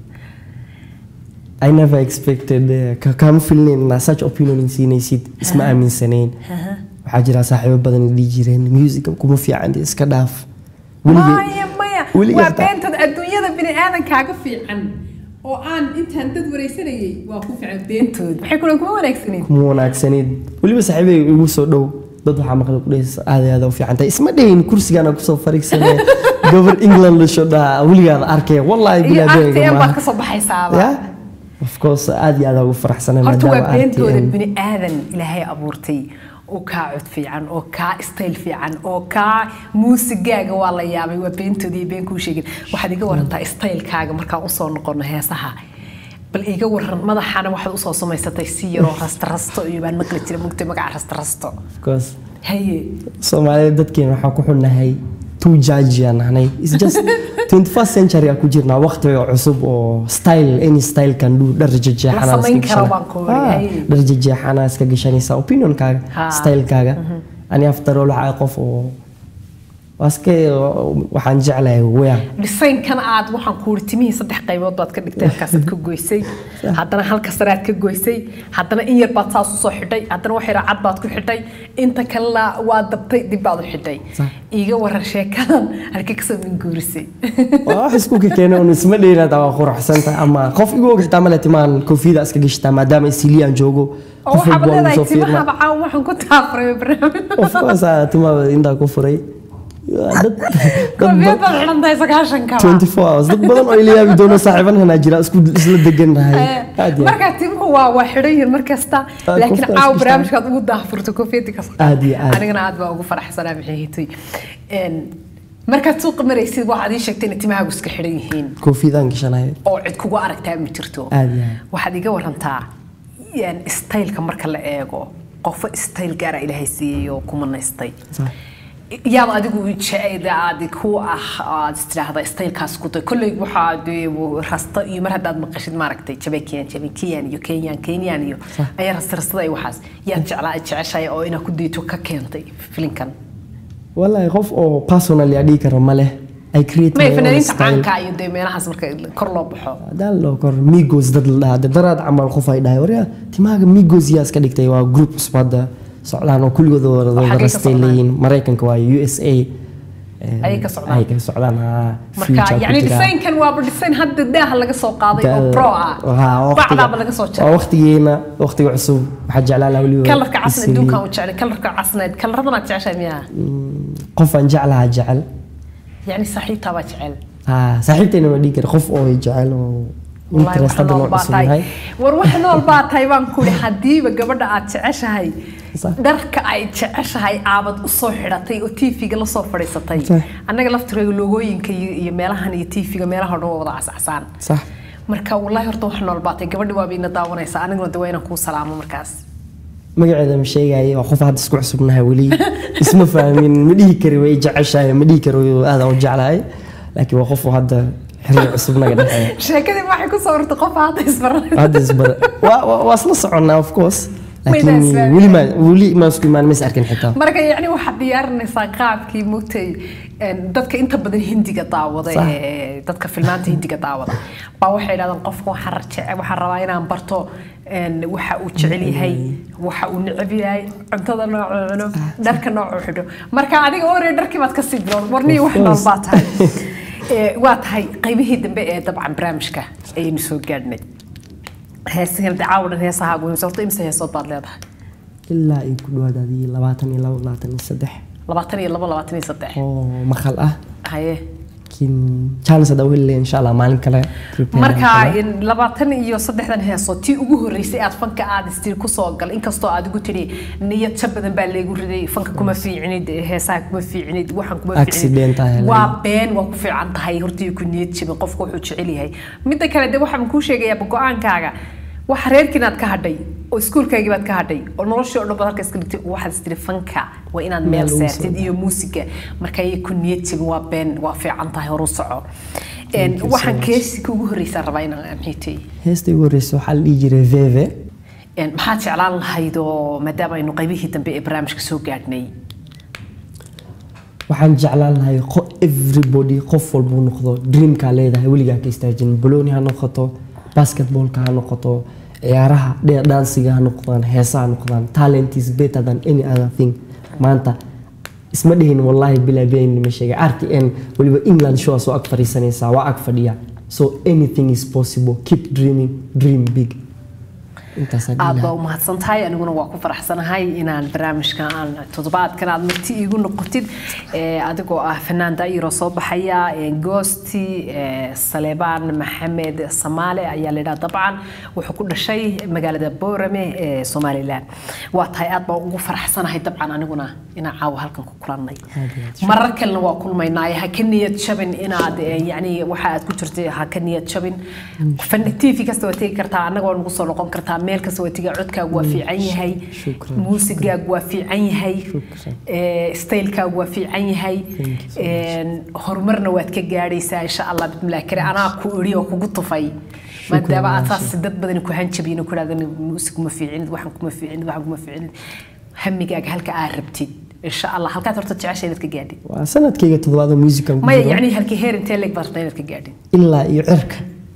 I never expected uh, ka- kama filnayn inaa such opinion siinaysid isma aaminsanayn waxaa jira saaxiibo badan dhihi jireen musica kuma fiican dee iska dhaaf Weligay- maya maya weligay waa hataa- beentood adduunyada bini aadankaaga fiican oo aan intaan dad wareysanayay waa ku fiican beentood maxay kulan kuma wanaagsaneyn kuma wanaagsaneyd weliba saaxiibay igu soo dhow dad waxaa maqlay kudhehaysa aad iyo aad u fiican tahay isma dhayin kursigaana kusoo fariigsane gabar england lasho dhaha weligaada arkaya wallaahi iyo bilaa rtm baad maaha kasoo baxaysaaba ya of course aad iyo aad ugu faraxsanay horta waa maadaama beentooda RTM bini aadan ilaahay abuurtay oo kaa cod fiican oo kaa style fiican oo kaa muusigaaga waa la yaabay waa beentooda iyo been kuu sheegin waxaad iga warantaa stylekaaga markaan usoo noqono heesaha bal iga waran madaxana waxaad usoo samaysatay si yaroo rastarasto iyo baan maqli jira mugtay magaca rastarasto of course haye soomaalida dadkeena waxaan ku xunnahay two judge aan nahnay it's just 21st century aan ku jirnaa waqtiga cusub oo style any style can do dhar jejeexana La samayn karo baan ku wariyahay. dhar jejeexana iska gashanaysa opinionkaaga Ha. stylekaaga ani after all waxaa qof oo waa iska waxaan jeclahay weya dhisaynkan aad waxaan ku uri timihii saddex qaybood baad ka dhigtay halkaasaad ka goysay haddana halka sare aad ka goysay haddana in yar baad saas usoo xidhay haddana wax yara cad baad ku xidhay inta kalena waa dabtay dib baad u xidhay Sax. iiga waran sheekadan halkee kasoo minguurisay waa wax isku keenay un isma dheeraad waa quruxsanta ama qof igu og xitaa male timaan koofiyada iska gashataa maadaama isiliyan joogo oo qof waxaaba walba waa leedahay soo fiirna timahaba caawa waxaan ku taafuray barnaamij of course ah, timaha intaa ku furay dad dad koofiyad ba- baad xidhan tahay sagaashankaba 24 hours dad badan oo ila yaabi doono saaxiibanhana jira isku isla degannahay aad iyo aad. markaa timuhu waa waa xidhan yihiin mar kasta Ah, laakiin qofka caawa iska barnaamijkaad ugu daafurto koofiyadii ka Aad iyo aad. anigana aad baa ugu faraxsanaa maxay hitay markaad suuqa maraysid waxaad ii sheegtay inay timahaagu iska xidhan yihiin koofiyadaan gashanaya oo cid kugu aragtaa ma jirto Aad iyo aad. waxaad iga warantaa yani staylka marka la eego qofo stayl gaara ilaahay siiyey oo ku manaystay Sax. yaad adigu jeceyda aad ku ah aad istiraahda staylkaas ku tay kolley waxaa dee rasta iyo mar haddaad maqashid maaragtay jabekiyan jabekiyan iyo kenyan kenyan iyo ayaa rasta rastada iyo waxaas yaad jeclaa jeceshahay oo inaad ku diito ka keentay filinkan wallaahi qof oo personally aan dhihi karo ma leh I create may my own fanaaniinta style. caanka iyo dee meelahaas marka kor loo baxo hadaan loo kor migos dad la dhahaa dee daraad camal qof ay dhahay waryaa timaaga migos yaa iska dhigtay waa group cusub hadda socdaan oo kulligooda xaggee wada ka rastay socdaan? leeyihiin maraykanka waa u s a Ayay ka socdaan? ay ka socdaan haa marka future ku yani jira. desaynkan waaba desayn hadda daaha laga soo qaaday oo Da- pro ah Haa, waqtiga- bacdaaba laga soo waa jaray waqtigeena waqtiga cusub waxaa jeclaa lahaa weliba kalarka casna isagii. adduunkan u jeclay kalarka casnayd kalaradanaad jeceshahay miyaa qof aan jeclaha jecel yani saaxiibtaabaa jecel haa saaxiibtayna ma dhihi kara qof oo jecel oo Wallaahi, interest wax hadda nool noo baa cusub tahay. yahay war wax nool baa tahay baan ku ihi haddiiba gabadha aad jeceshahay Sax. dharka ay jeceshahay aabad usoo xidhatay oo tv-ga lasoo fadhiisatay Sax. annaga laftirkeega loogooyinka iyo iyo meelahan iyo tv-ga meelaha dhan waa wada cascasaan sax marka wallaahi horta wax nool baa tahay gabadhi waaba ina daawanaysa aniguna de waa inaan kuu salaamo markaas magaceeda ma sheegaayo waa qof hadda isku cusubnahay weli isma fahmin ma dhihi kari way jeceshahay ma dhihi kari aadaan u jeclahay laakiin waa qof oo hadda xiriir cusub naga dhexeeya sheekadii waxay ku soo urtay qof hadda isbaran hadda isbara waa- waa waa isla soconnaa of course Mayna laakiin isfahmin. weli ma weli ma isku imaan ma is arkin xitaa marka yacni waxaad diyaarinaysaa qaabkii mugtay een, dadka inta badan hindiga daawada Sax. ee dadka filmaanta hindiga daawada baa waxay dhahdaan qofka waxaan rajece waxaan rabaa inaan barto een, waxa uu jecel yahay waxa uu neceb yahay cuntada noocu cuno dharka noocu xidho marka adiga ore dharkii baad kasii bilowd warniyi Of wax nool course. baa tahay Ee, waa tahay qaybihii dambe ee dabcan barnaamijka ayaynu soo gaadhnay heesigan dacaawo dhan heesaha goynaysa horta imse heesood baad leedahay ilaa ay ku dhawaad adii labaatan iyo labo labaatan iyo saddex labaatan iyo labo labaatan iyo saddex oo maqal ah haye laakiin chance hadda weli insha allah maalin kale prepare marka insha Allah. in labaatan iyo saddexdan heeso tii ugu horreysay aad fanka aad istir kusoo gal inkastoo aad igu tidhi niyad jab badan baa laygu riday fanka kuma fiicnid heesaha kuma fiicnid waxaan kuma Accident ah helay. waa been waa ku fiican tahay hortii ku niyad jabin qofku wuxuu jecel yahay midda kale de waxaan kuu sheegayaa go-aankaaga waxa reerkiin aad ka hadhay oo iskuulkaagii baad ka hadhay oo noloshii oo dhan baad halka iska dhigtay waxaad istiri fanka waa inaad meel Meel ugu saartid iyo muusiga marka ay ku niyad jabin waa been waa fiican tahay horu soco Een, you so waxaan much. keesika ugu horreysaa rabaa inaan amxiitay heesta ugu horreysa waxaa la dhihi jiray veve maxaad jeclaan lahayd oo maadaama aynu qaybihii dambe ee barnaamijka soo gaadhnay waxaan jeclaan lahay qo- everybody qof walbuu noqdo dreamkaa leedahay weligaa ka istaajin balooni ha noqoto basketballka ha noqoto ciyaaraha dhe- dansiga ha noqdaan heesaha ha noqdaan talent is better than any other thing maanta isma dhihin wallahi bilaa been ma sheegay rtn weliba england show soo ag fadhiisanaysaa waa ag fadhiya so anything is possible keep dreaming dream big intaasaa dhihi aad lahaa. baa u mahadsan tahay aniguna waa ku faraxsanahay inaan barnaamijka aan toddobaadkan aad marti iigu noqotid ee, adigoo ah fanaan daayiro soo baxaya ee, goosti ee, saleebaan maxamed samaale ayaa laydhaha dabcan wuxuu ku dhashay magaalada boorame ee somalilan waa tahay aad baan ugu faraxsanahay dabcan aniguna inaan caawa halkan ku kulannay marar kalena waa kulmaynaaye ha ka niyad jabin inaad ee, yacni waxa aad ku jirtay ha ka niyad jabin fan tv kasta waa tegi kartaa annaga waa nagu soo noqon kartaa meel kasta waa tegi codkaagu waa fiican yahay Shukran. muusigaagu waa fiican yahay Shukran. ee, staylkaagu waa fiican yahay Thank you so Een, horumarna waad ka gaadhaysaa insha allah bismillahi kare anaa ku idhi oo kugu tufay maadaama aad saas dad badan ku hanjabiyin oo ku dhahdan muusig kuma fiicinid waxan kuma fiicinid waxan kuma fiicinid hamigaaga halka aad rabtid insha allah halkaad horta jecesha inaad ka gaadhin waa sanadkayga toddobaad oo musican ku maya jiro. yacni halkii heer intee leeg baad rabtaa inaad ka gaadhin ilaa iyo cirka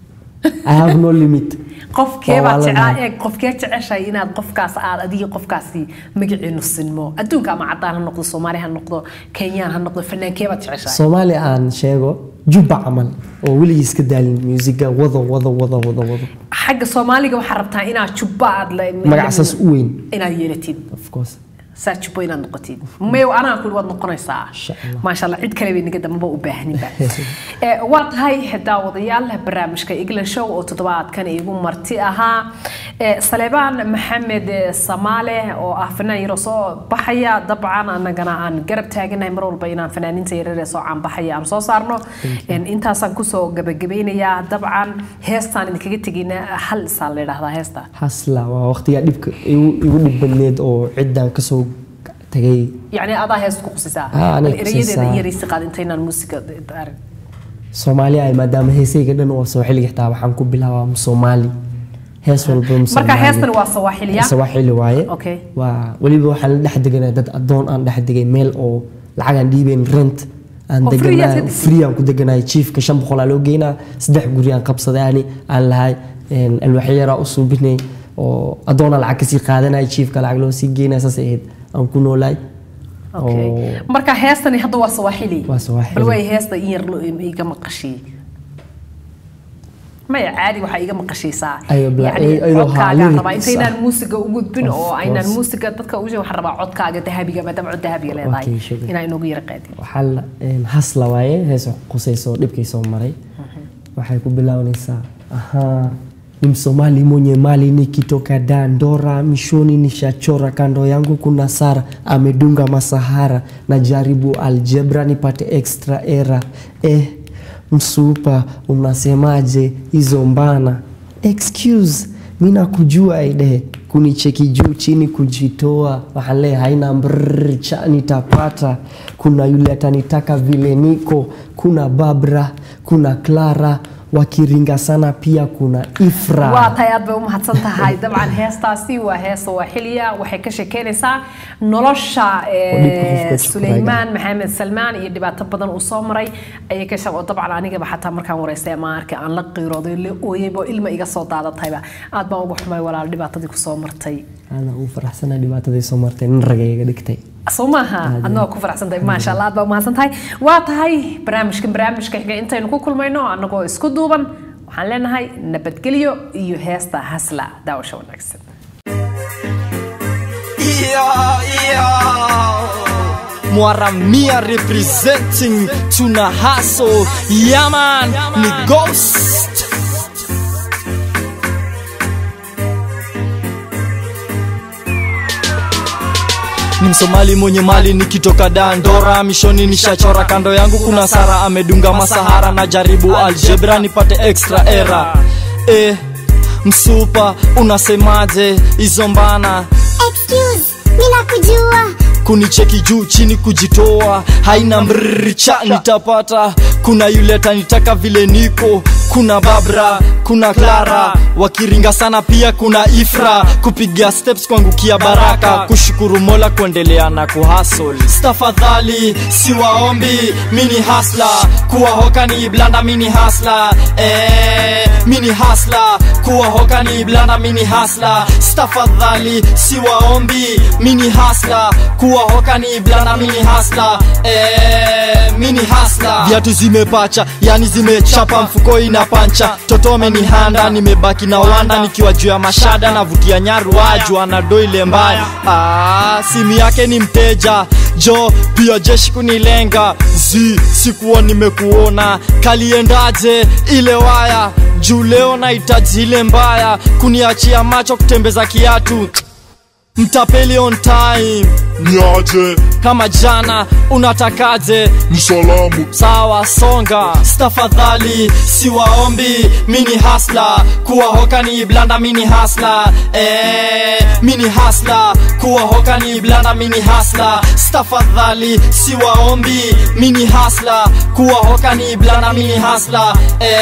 i have no limit qofkee Waa baad walaalahay. jeclaa eeg qofkee jeceshahay inaad qofkaas aad adiga qofkaasi magaciinu sinmo adduunka ama cadaan ha noqdo soomaali ha noqdo kenyaan ha noqdo fanaankee baad jeceshahay soomaali aan sheego jubba camal oo weligii iska daalin musiga wado wado wado wado wado xagga soomaaliga waxaa rabtaa inaad jubba aad la magacasaas u weyn inaad yeelatid of course saa jubbo inaad noqotid mayo anaa kuli waad noqonaysaa Insha Allah. maasha allah cid kale bay naga dambaba u baahaninba Eh, waa tahay daawadayaal barnaamijka england show oo toddobaadkan igu marti ahaa Eh, saleebaan maxamed eh, samaale oo ah fanaan yaro soo baxaya dabcan annagana aan garab taaganahay mar walba inaan fanaaninta yaryar ee soo caanbaxaya aan soo saarno En, intaasaan kusoo gabagabeynayaa dabcan heestaan idinkaga tegayna hal isaa la yidhaahdaa heesta hasla waa waqtigaa dhibka igu igu dhib badneed oo ciddaan kasoo tagay يعني هذا هي سوق سيسا آه، أنا الرياضة كسيسا. هي ريسي قاعد انتينا الموسيقى دار soomaali ay maadaama heesayga dhan waa soo xilliga xitaa waxaan ku bilaabaa soomaali hees walba مركا هيستن waa Sawaaxiliya sawaaxili waaye Okay. waa weliba waxaan la dhex deganaa dad adoon aan dhex degay meel oo lacag aan dhiibeyn rent aan Oo free aad ka deganaa degtay? free aan ku deganay chiefka shan boqol aa loo geynaa saddex guri aan qabsaday ani aan lahay een, alwaaxyo yaraa u suubinay oo adoonaa lacag kasii qaadanay chiefka lacag loo sii geynaya saas ahayd aan ku noolaay اوكي oo مركا هيستن هذا waa Sawaaxili Waa Sawaaxili. bal way heesta in yar loo iga maqashii maya caadi waxaa iga maqashaysaa Ayo, bla- yani ay- ayadoo codkaaga haa, rabaa lyrics intaynaan ah. muusiga u gudbin Of oo aynaan course. muusiga dadka ugu waxaan rabaa codkaaga dahabiga maadaama cod dahabiga leedahay Okay, sugar. inaa inoogu yara qaadin waxaa la een, hasla waaye hees qusayso dhibkay soo maray waxay ku bilaabanaysaa Aha. Ni Msomali mwenye mali nikitoka Dandora, mishoni nishachora, kando yangu kuna Sara amedunga masahara, na jaribu aljebra nipate extra era. Eh, msupa unasemaje hizo mbana? Excuse, mi nakujua ide kunicheki juu chini kujitoa wale haina mbrrr, cha nitapata kuna yule atanitaka vile niko kuna babra kuna clara wakiringa sana pia kuna ifra waa tahay aad bay u mahadsan tahay dabcan heestaasi waa hees waa xiliya waxay ka sheekeynaysaa nolosha eh, Oo dhibka qofka isku suleymaan maxamed salmaan iyo dhibaato badan uu soo maray ayay ka shaqo dabcan anigaba xataa markaan wareystay ama arkay aan la qiirooday la ooyayba oo ilma iga soo daadatayba aad baan uga xumay walaal dhibaatadii kusoo martay aada ugu faraxsana dhibaatadii soo martay nin raga iga dhigtay soo maaha adna waa ku faraxsantahay maasha allah aad baa umahadsan tahay waa tahay barnaamijkan barnaamijka xiga intaynu ku kulmayno annagoo isku duuban waxaan leenahay nabadgelyo iyo heesta hasla daawasho wanaagsan Yeah, yeah. Mwaramia representing tuna hustle yaman ni ghost ni msomali mwenye mali nikitoka dandora mishoni nishachora kando yangu kuna sara amedunga masahara na jaribu aljebra nipate extra era eh, msupa unasemaje hizo mbana Excuse, mina kujua kunicheki juu chini kujitoa haina mrcha nitapata kuna yule atanitaka vile niko kuna babra kuna clara wakiringa sana pia kuna ifra kupiga steps kuangukia baraka kushukuru mola kuendelea na kuhasol stafadhali siwaombi mini hasla kuwahoka ni blanda mini hasla eh, mini hasla kuwahoka ni blanda mini hasla stafadhali siwaombi mini hasla kuwahoka ni blanda mini hasla eh, mini hasla viatu zimepacha yani zimechapa mfuko ina pancha toto amenihanda nimebaki na wanda nikiwa juu ya mashada navutia nyaru waju anado ile mbaya ah, simu yake ni mteja jo pia jeshi kunilenga zi sikuwa nimekuona kaliendaje ile waya juu leo nahitaji ile mbaya kuniachia macho kutembeza kiatu mtapeli on time niaje kama jana unatakaje msalamu sawa songa stafadhali siwaombi mini hasla kuwahoka ni blanda mini hasla eh, mini hasla kuwahoka ni blanda mini hasla stafadhali siwaombi mini hasla kuwahoka ni blanda mini hasla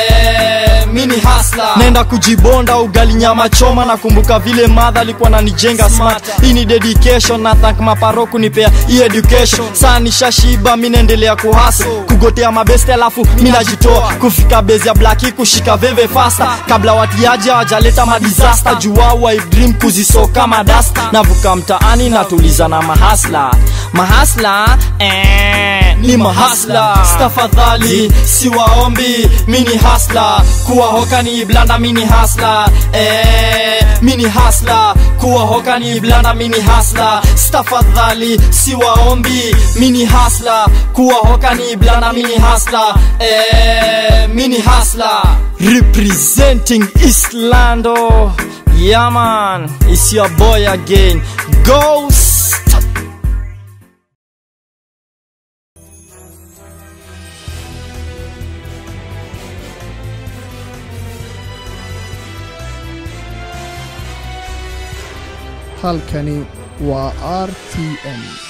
eh, mini hasla nenda kujibonda ugali nyama choma nakumbuka vile madha alikuwa nanijenga smart hii ni dedication na thank maparo kunipea hii education saa nishashiba mi naendelea kuhasa kugotea mabeste alafu mi najitoa kufika bezi ya blaki kushika veve fasta kabla watiaji hawajaleta madisasta juwau I dream kuzisoka madasta navuka mtaani natuliza na mahasla mahasla eh, ni mahasla stafadhali siwaombi mini hasla kuwahoka ni blanda mini hasla eh, mini hasla kuwahoka ni blanda mini hasla stafadhali siwaombi mini hasla kuwahoka ni blanda mini hasla eh, mini hasla representing islando yaman is your boy again ghost halkani waa r t n